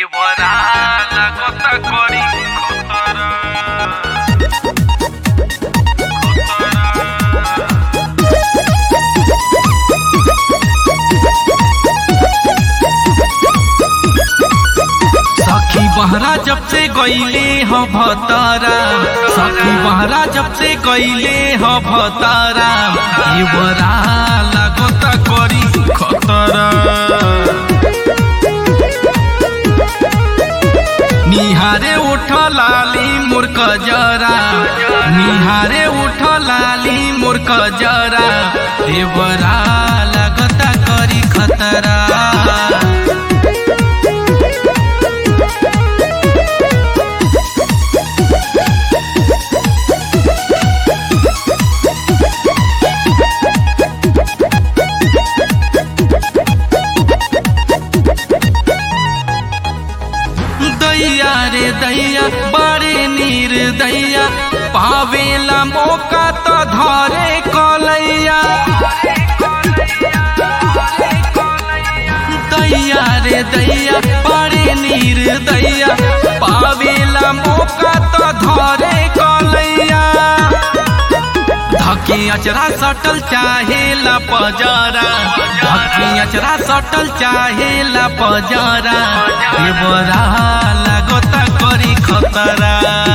দেবরা লাগতা করি খতরা सखी बहरा जब से गईले ह भतारा सखी बहरा जब से गईले ह भतारा ये बरा लागता करी खतरा निहारे उठ लाली मूर्ख जरा निहारे उठ लाली मूर्ख जरा ये बरा लागता करी खतरा दैया रे दैया बड़े नीर दैया पावेला मौका तो धरे कलैया दैया रे दैया बड़े नीर दैया पावेला मौका तो धरे कलैया धकी अचरा सटल चाहेला पजरा धकी अचरा सटल चाहेला पजरा ये बरा लागता करी खतरा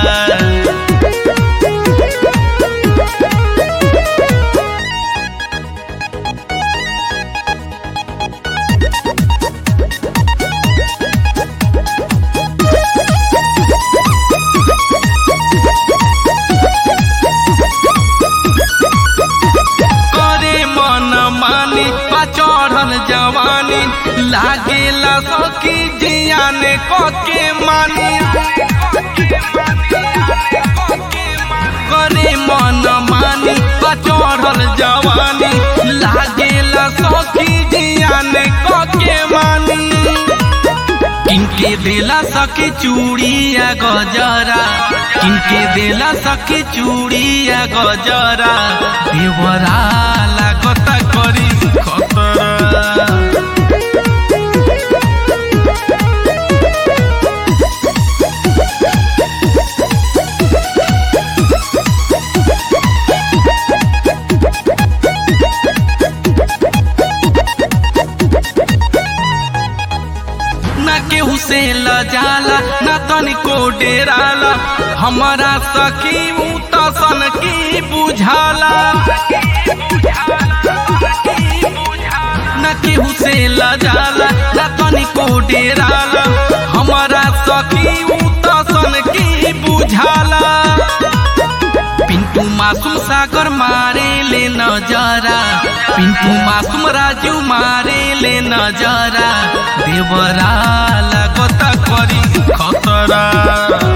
करे मन मानी पा चढ़ल जवानी लागेला सखी जियाने कके मानी करे मन मानी पा चढ़ल जवानी लागेला सखी जियाने कके मानी किनके देला सखी चूड़िया गजरा किनके देला सखी चूड़िया गजरा देवरा लागता करी खतरा ना केहू से लजाला ना तनिको डेराला हमारा सखी ऊ तसन की बुझाला ना केहू से लजाला ना तनिको डेराला हमारा सखी ऊ तसन की बुझाला पिंटू मासूम सागर मारे ले नजरा पिंटू मासूम राजू मारे ले नजरा देवरा लागता करी खतरा